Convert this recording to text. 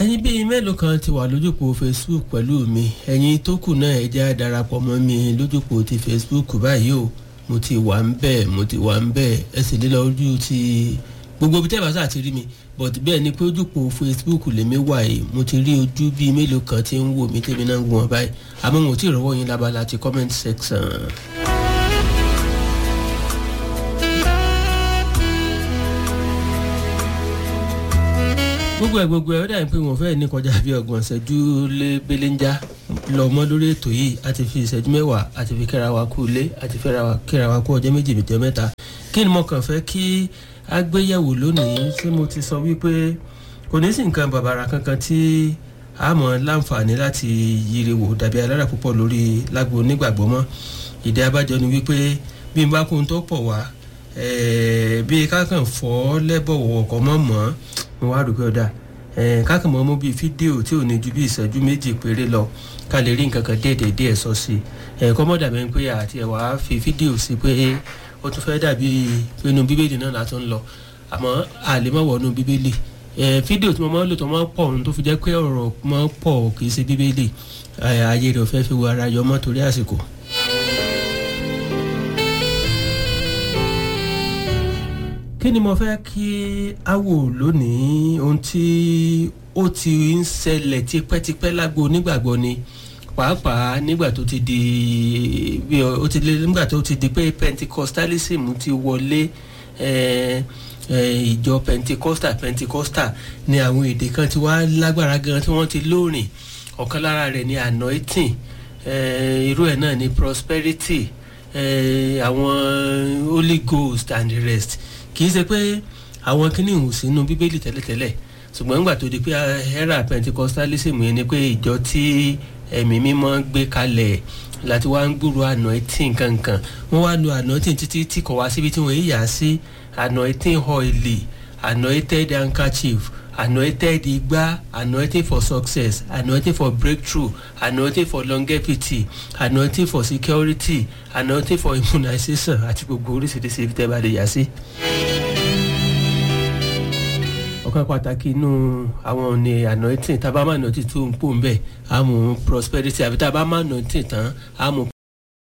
ẹyin bíi mélòó kan ti wà lójúpọ̀ facebook pẹ̀lú mi ẹ̀yin tó kù náà ẹ jẹ́ darapọ̀ mọ́ mi lójúpọ̀ ti facebook báyìí o mo ti wà ń bẹ̀ mo ti wà ń bẹ̀ ẹ sì lé lọ ojú ti gbogbo ibi tẹ́lifásá àti rí mi but bẹ́ẹ̀ ni pé ojúpọ̀ facebook lèmi wà yìí mo ti rí ojú bíi mélòó kan tí ń wò mí tèmi náà ń wò wọn báyìí àmọ́ mo ti rọ́wọ́ yín lábala ti comment section. gbogbo ẹ gbogbo ẹ ó dàbí pé wọn fẹ́ẹ́ ní kọjá bí ọgbọ̀n ìṣẹ́jú lé belenja lọ mọ́ lórí ètò yìí a ti fi ìṣẹ́jú mẹ́wàá a ti fi kíra wa kú ilé a ti fẹ́ra kíra wa kú ọjọ́ méjì méjì mẹ́ta kí ni mo kàn fẹ́ kí a gbé yẹ̀wò lónìí tí mo ti sọ wípé kò ní sí nǹkan bàbàrà kankan tí a mọ̀ láǹfààní láti yiri wò dàbí alára púpọ̀ lórí lágbo onígbàgbọ́ mọ́ ìdí abájọ ni wípé bí n bá kó n tó pọ̀ wá bí kákan fọ́ lẹ́bọ̀wọ̀ ọkọ̀ mọ́ mọ́ mo wá rò pé ọ̀dà kákan mọ́ mú bíi fídíò tí ò ní ju bí ìṣẹ́jú méjì péré lọ ká lè rí nǹkan kan déédéé díẹ̀ sọ sí i kọ́mọ́ dàbí pé àti ẹ̀ wá fi fídíò sí pé ó tún fẹ́ dàbí pé inú bíbélì náà látún ń lọ àmọ́ àlè má wọ̀ inú bíbélì fídíò tí mo máa ń lò tó máa ń pọ̀ ohun tó fi jẹ́ pé ọ̀rọ̀ máa ń pọ̀ kì í ṣe bíbélì ayé rẹ̀ ò fẹ́ fi wo ara yọ mọ́ torí àsìkò. kí ni mo fẹ́ kí a wò lónìí ohun tí ó ti ń ṣẹlẹ̀ tipẹ́tipẹ́ lágbo onígbàgbọ́ ni pàápàá nígbà tó ti di bí ó ti lé nígbà tó ti di pé pentecostalism ti wọlé ìjọ pentecostal pentecostal ni àwọn èdè kan ti wá lágbára gan tí wọ́n ti lóòrìn ọ̀kan lára rẹ̀ ni anointing irú ẹ̀ náà ni prosperity àwọn holy ghost and the rest kì í ṣe pé àwọn kíní ìhùn sínú bíbélì tẹ́lẹ̀tẹ́lẹ̀ ṣùgbọ́n nígbà tó di pé era pentecostalism yẹn ni pé ìjọ tí ẹ̀mí mímọ́ gbé kalẹ̀ láti wá ń gbúrò anointing kankan wọ́n wá lo anointing títí tí kò wá síbi tí wọ́n yà sí anointing oily anointed handkerchief anointed igba anointing for success anointing for breakthrough anointing for longevity anointing for security anointing for immunization àti gbogbo oríṣiríṣi ibi tẹ́ bá lè yà sí. ọ̀kan pàtàkì inú àwọn ní anointing tá a bá má anointing tó ń pò ń bẹ̀ á mú prosperity àbí tá a bá má anointing tán á mú